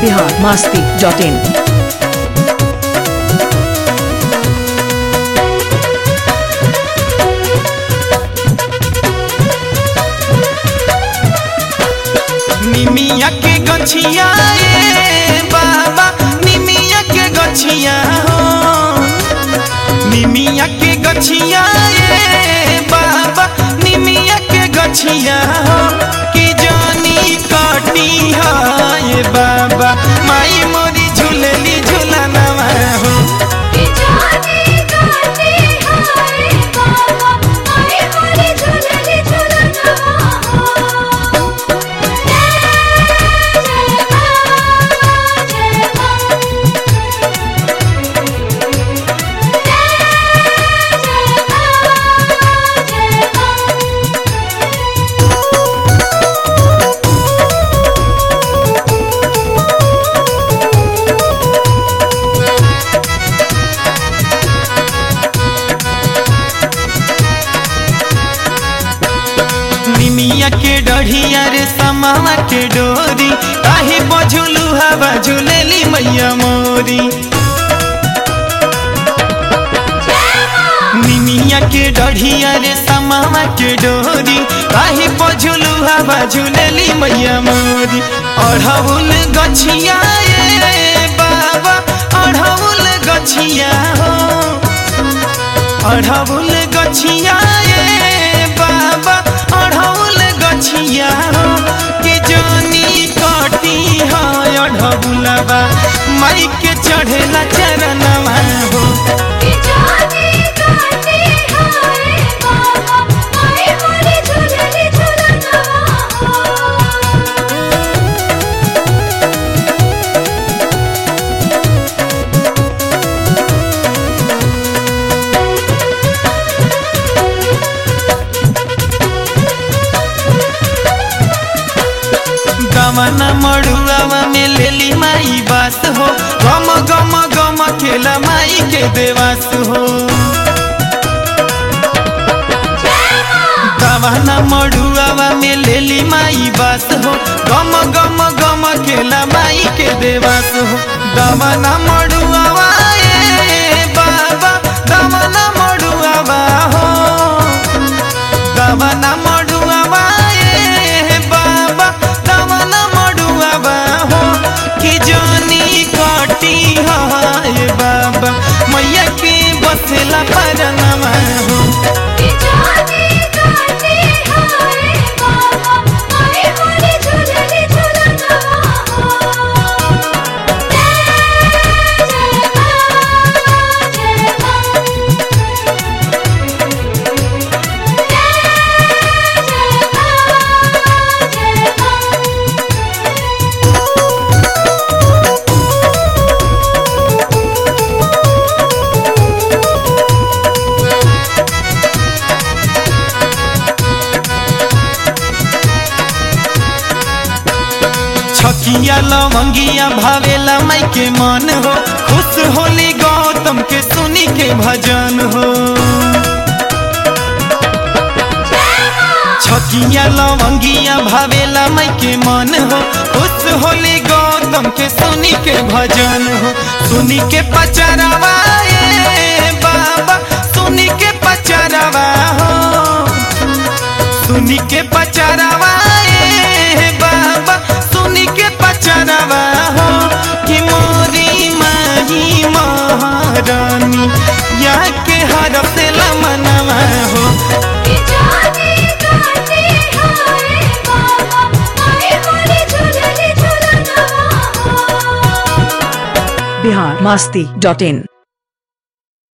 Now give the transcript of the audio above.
Bihar Masti dot इन निमिया के गछिया ए बाबा निमिया के गछिया हो निमिया के गछिया ए बाबा निमिया के गछिया हो कि जानी काटी है बाबा माई मोरी झूलली झूलनवा हो कि जाने काटे हाय बाबा आई मोरे झुलले झुलना जय जय बाबा जय बाबा जय बाबा जय बाबा निमिया के डढ़िया रे समावा के डोरी काहे बझुलू हवा झुलेली मैया मोरी निमिया के डढ़िया रे समावा के डोरी काहे बझुलू हवा झुलेली मैया मोरी अढ़ौल गछिया ए बाबा अढ़ौल गछिया हो अढ़ौल गछिया ए बाबा अढ़ौल गछिया हो कि जानी काटी है अढ़ौलबा माई के चढ़ेला चरणवा हो कि जाने काटे हाय बाबा आई मोरे झुलले झुलना गमना मड़ुआवा में लेली माई बास हो गम गम गम खेला माई के देवास हो गमना मड़ुआवा में लेली माई बास हो गम गम गम खेला माई के देवास हो गमना मड़ुआवा ए बाबा गमना मड़ुआवा हो गमना मड़ुआवा ए बाबा गमना मड़ुआवा हो कि जानी काटी है बाबा मैया के बसेला परनवा हो कि जाने काटे हाय बाबा आई मोरे झुलले झुलना जय जय बाबा जय बाबा जय जय बाबा जय बाबा छकिया लवंगिया भावेला माई के मन हो खुश होली गौतम के सुनी के भजन हो छकिया लवंगिया भावेला माई के मन हो खुश होली गौतम के सुनी के भजन हो सुनी के पचरवा ए बाबा सुनी के पचरवा हो सुनी के पचरवा ए बाबा सुनी के पचरवा हो कि मोरी माही महारानी या के हर से लमनवा हो कि जाने काटे हाय बाबा आई मोरे झुलले झुलना बिहार मास्ती डॉट इन